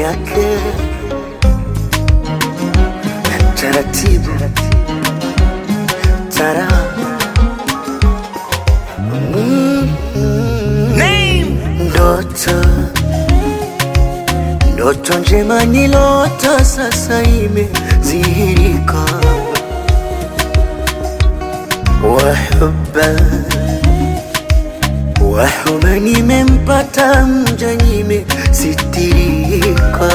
yake taratibu tara Mm, ndoto ndoto njema nilota sasa imezihirika wahuba wahuba nimempata mja nimesitirika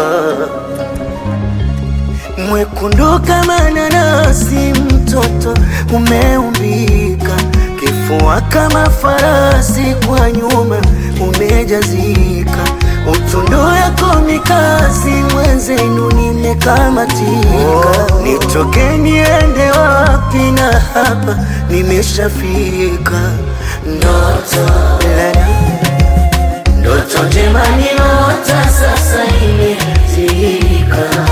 mwekundu kama nanasi mtoto umeumbika kifua kama farasi kwa nyuma umejazika utundu yako mikasi mwenzenu nimekamatika nitoke niende wapi na hapa nimeshafika ndoto lala ndoto njema niota sasa imezika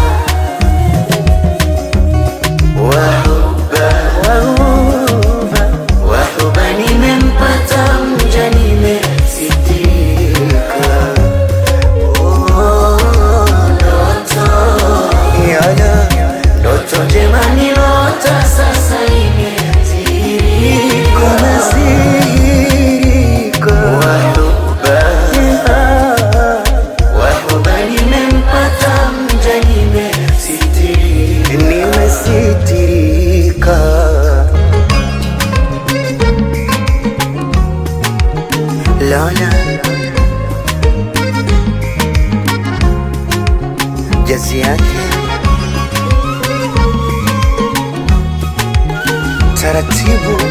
wahuba wahuba wahuba nimempata mja nimesitika Oh, ndoto Yala. ndoto njema niota sasa imezika imezika wahuba wahuba nimempata mja nimesitirika nimesitirika Lola jazi yake taratibu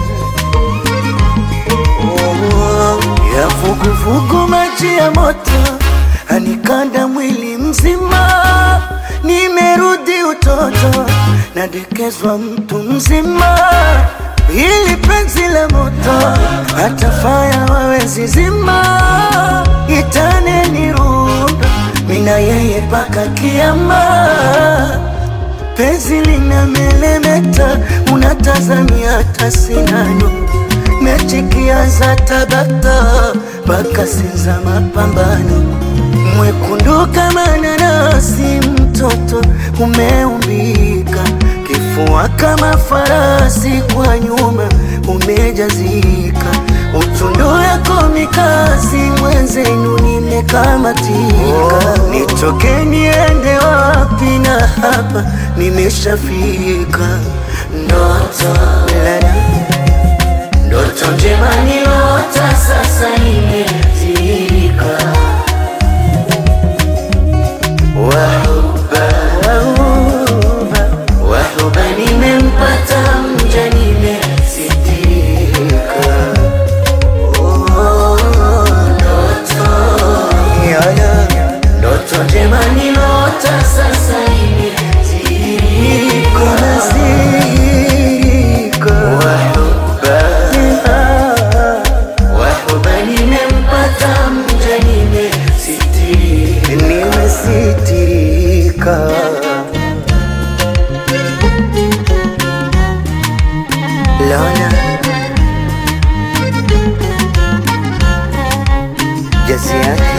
Oh, ya vuguvugu maji ya moto anikanda mwili mzima nimerudi utoto nadekezwa mtu mzima ili penzi la moto hata faya wawezi zima itane nirundo mina yeye paka kiama penzi lina melemeta unatazamia hata sinano mechikiaza tabata mpaka sinza mapambano mwekundu kama nanasi mtoto umeumbika kifua kama farasi kwa nyuma umejazika utundu yako mikasi mwenzenu nimekamatika nitoke niende wapi na hapa nimeshafika ndoto lala ndoto njema niota sasa imezika wahuba wahuba wahuba nimempata mja nimesitika Oh, ndoto Yala. ndoto njema niota sasa imezika imezika wahuba wahuba nimempata mja nimesitirika nimesitirika Lola jazi yake